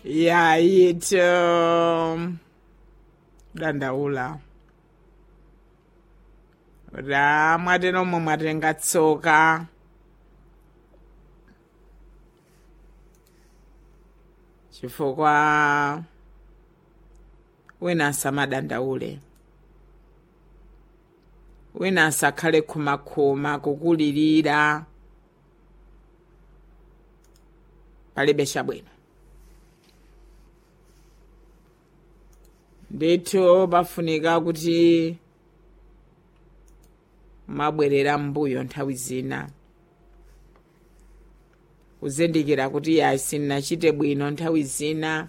yayito dandaula ra mwateno momwe mwatenga tsoka chifukwa wina asamadandaule wina asakhale khumakhuma kukulirira palibe chabwino ndithu pafunika kuti mabwerera mbuyo nthawi zina kuzindikira kuti yayi sinnachite bwino nthawi zina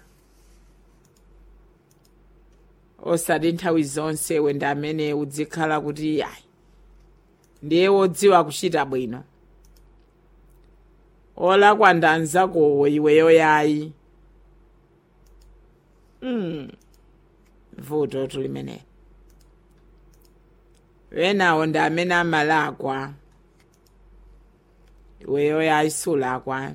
osati nthawi zonse wenda amene udzikhala kuti yayi ndiye wodziwa kuchita bwino olakwa ndi anzakowo iweyo yayi mm. vuto tulimenelo wenawo ndi amene amalakwa iweyo yayi sulakwa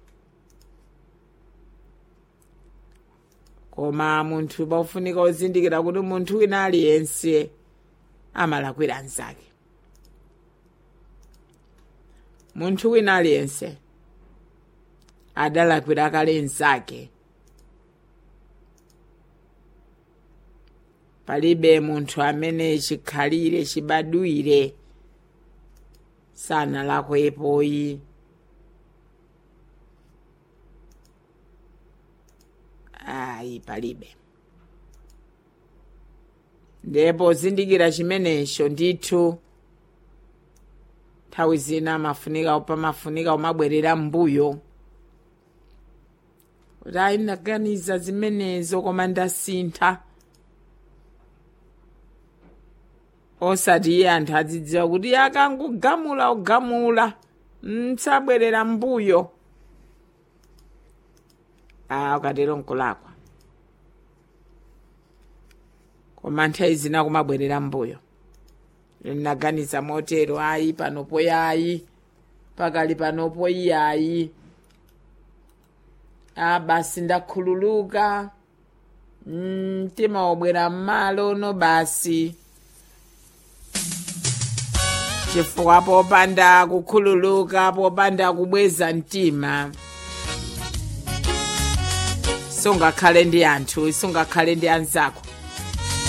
koma munthu pafunika uzindikira kuti munthu wina aliyense amalakwira anzake munthu wina aliyense adalakwira kale nzake palibe munthu amene chikhalire chibadwire sanalakwepoyi ayi palibe ndipo zindikira chimenecho ndithu nthawi zina mafunika pamafunika umabwerera mbuyo kuti ayi ndaganiza zimenezo koma ndasintha osati iye anthu adzidziwa kuti akangogamula ugamula msabwerera mbuyo a ukatero nkulakwa koma nthawi zina kumabwerera mbuyo ndinaganiza motero ayi panopo yayi pakali panopo iyayi a basi ndakhululuka mtima mm, wobwera mmalo no basi chifukwa popanda kukhululuka popanda kubweza mtima sungakhale ndi anthu sungakhale ndi anzako